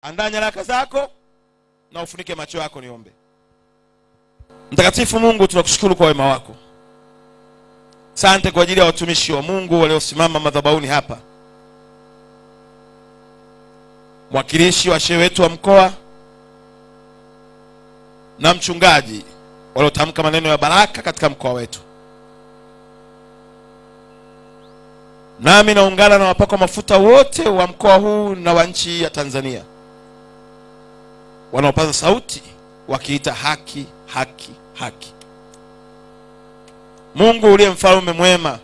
andaa nyaraka zako na ufunike macho yako niombe mtakatifu mungu tunakushukuru kwa wema wako sante kwa ajili ya watumishi wa mungu waliosimama madhabahuni hapa mwakilishi wa shehe wetu wa mkoa na mchungaji waliotamka maneno ya baraka katika mkoa wetu nami naungana na wapakwa mafuta wote wa mkoa huu na wa nchi ya tanzania wanaopaza sauti wakiita haki haki haki mungu uliye mfalme mwema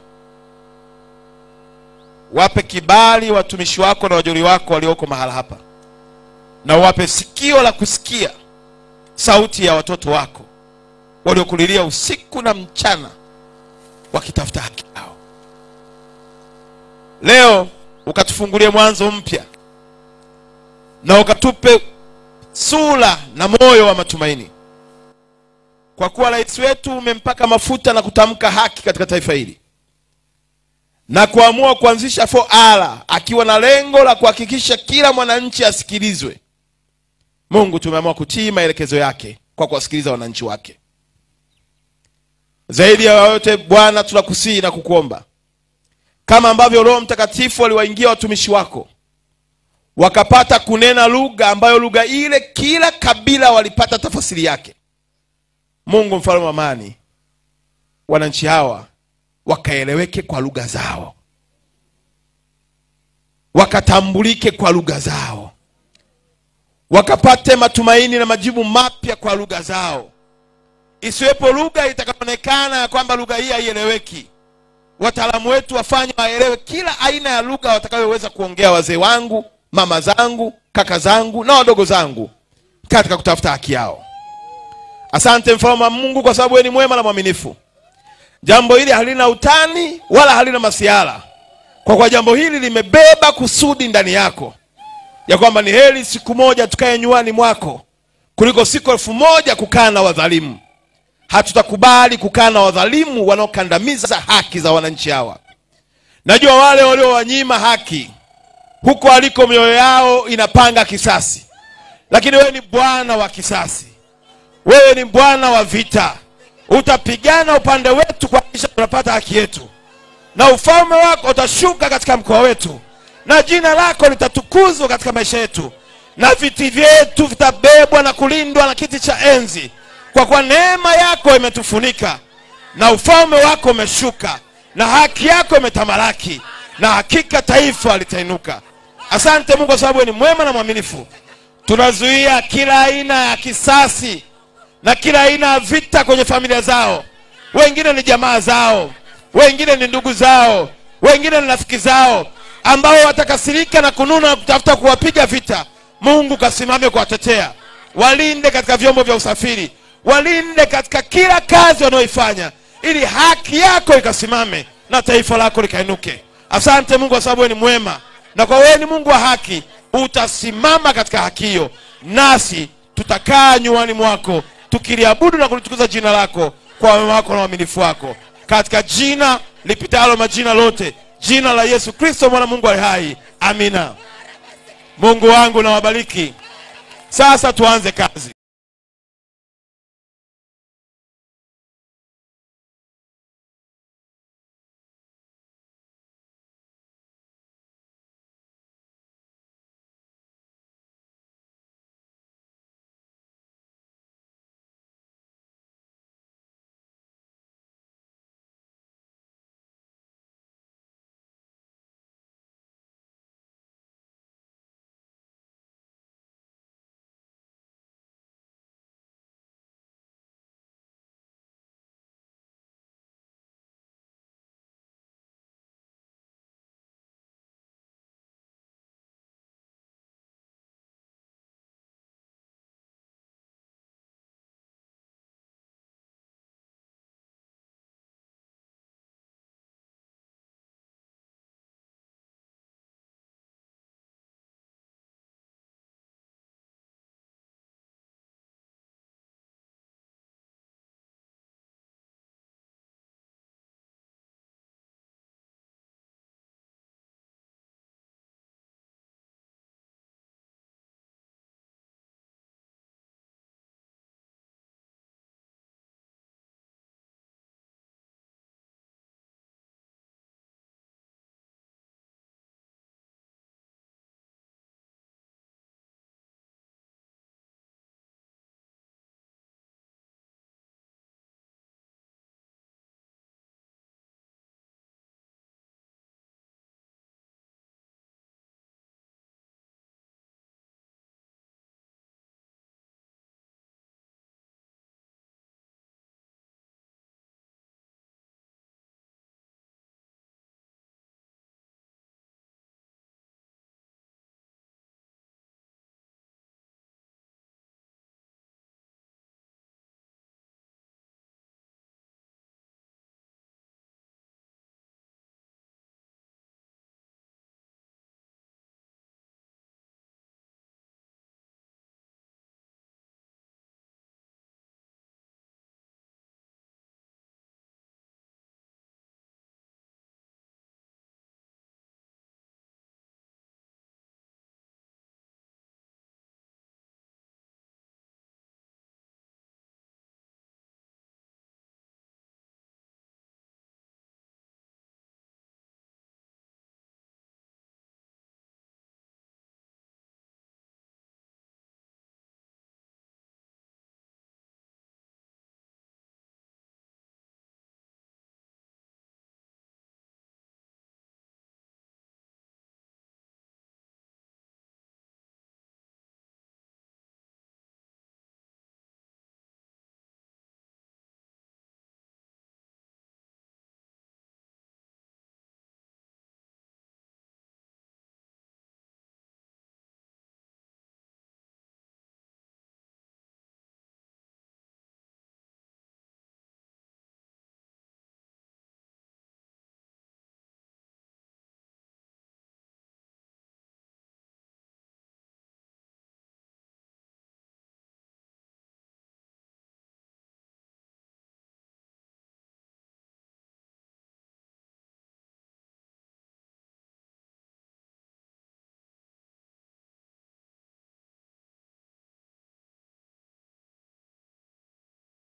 wape kibali watumishi wako na wajoli wako walioko mahala hapa na wape sikio la kusikia sauti ya watoto wako waliokulilia usiku na mchana wakitafuta haki yao leo ukatufungulie mwanzo mpya na ukatupe sura na moyo wa matumaini kwa kuwa rais wetu umempaka mafuta na kutamka haki katika taifa hili na kuamua kuanzisha 4R akiwa na lengo la kuhakikisha kila mwananchi asikilizwe mungu tumeamua kutii maelekezo yake kwa kuwasikiliza wananchi wake zaidi ya yote bwana tunakusihi na kukuomba kama ambavyo roho mtakatifu aliwaingia watumishi wako wakapata kunena lugha ambayo lugha ile kila kabila walipata tafasiri yake mungu mfalme wa amani wananchi hawa wakaeleweke kwa lugha zao wakatambulike kwa lugha zao wakapate matumaini na majibu mapya kwa lugha zao isiwepo lugha itakayoonekana ya kwamba lugha hii haieleweki wataalamu wetu wafanye waelewe kila aina ya lugha watakayoweza kuongea wazee wangu mama zangu kaka zangu na wadogo zangu katika kutafuta haki yao asante mfalme wa mungu kwa sababu wewe ni mwema na mwaminifu jambo hili halina utani wala halina masiara kwa kuwa jambo hili limebeba kusudi ndani yako ya kwamba ni heri siku moja tukae nywani mwako kuliko siku elfu moja kukaa na wadhalimu hatutakubali kukaa na wadhalimu wanaokandamiza haki za wananchi hawa najua wale waliowanyima haki huko aliko mioyo yao inapanga kisasi lakini wewe ni bwana wa kisasi wewe ni bwana wa vita utapigana upande wetu kuhakikisha tunapata haki yetu na ufalme wako utashuka katika mkoa wetu na jina lako litatukuzwa katika maisha yetu na viti vyetu vitabebwa na kulindwa na kiti cha enzi kwa kuwa neema yako imetufunika na ufalme wako umeshuka na haki yako imetamalaki na hakika taifa litainuka asante mungu kwa sababu wewe ni mwema na mwaminifu tunazuia kila aina ya kisasi na kila aina ya vita kwenye familia zao wengine ni jamaa zao wengine ni ndugu zao wengine ni rafiki zao ambao watakasirika na kununa na kutafuta kuwapiga vita mungu kasimame kuwatetea walinde katika vyombo vya usafiri walinde katika kila kazi wanayoifanya ili haki yako ikasimame na taifa lako likainuke asante mungu kwa sababu wewe ni mwema na kwa wewe ni mungu wa haki utasimama katika haki hiyo nasi tutakaa nyuani mwako tukiliabudu na kulitukuza jina lako kwa wema wako na uaminifu wako katika jina lipitalo majina lote jina la yesu kristo mwana mungu ali hai amina mungu wangu nawabariki sasa tuanze kazi